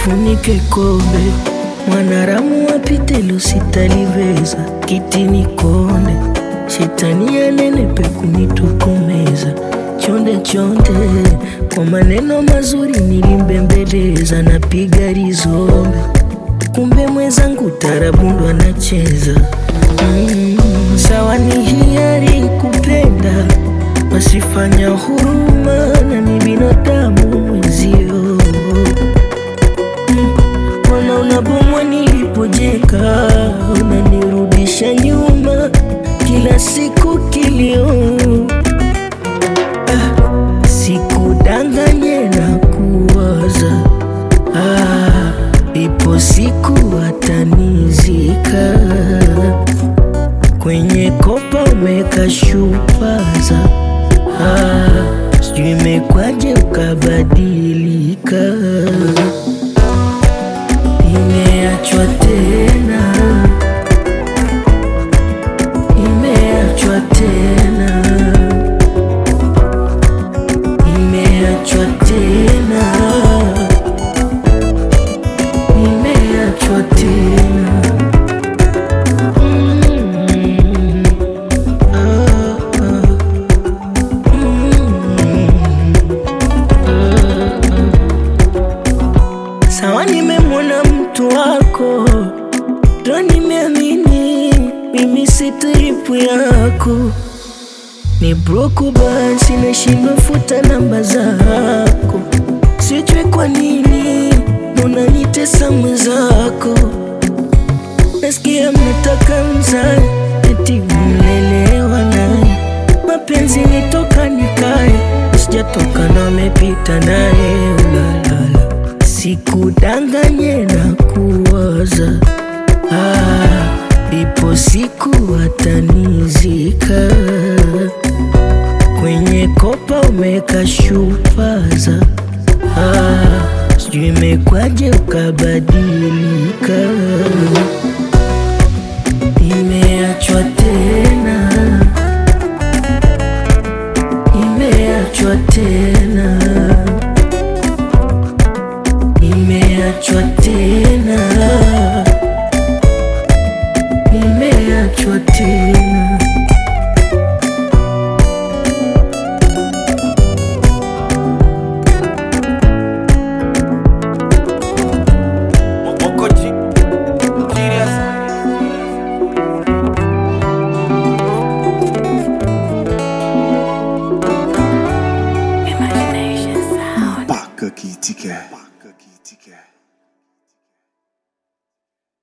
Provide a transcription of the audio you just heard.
nifunike kobe, mwanaramu wapite lusitaliveza, kiti nikonde, shetani anenepe kunitokomeza, chonde chonde, kwa maneno mazuri nilimbembeleza, napiga rizombe, kumbe mwenzangu tarabundo anacheza mm, sawa ni hiari kupenda wasifanya huruma na ni binadamu mwenzio Mbona unabomwa nilipojenga, unanirudisha nyuma kila siku kilio. Ah, sikudanganye na kuwaza ah, ipo siku atanizika kwenye kopa umeka shupaza ah, sijui imekwaje ukabadilika Imeachwa tena, imeachwa tena, imeachwa tena, imeachwa tena. Mm, ah, ah, mm, Sawa, nimemwona mtu wako, ndo nimeamini mimi si type yako. Ni broku basi, nashindwa futa namba zako, sijui kwa nini unanitesa mwenzako. Nasikia mnataka mzae, eti mlelewa naye, mapenzi nitoka nikae, sijatoka na amepita naye, ulalala Sikudanganye na kuwaza ah, ipo siku atanizika kwenye kopa umeka shupaza ah, sijui imekwaje ukabadilika. Imeachwa tena, imeachwa tena imeachwa tena, imeachwa tena. Moko G. Serious. Paka Kitty Cat. Paka Kitty Cat.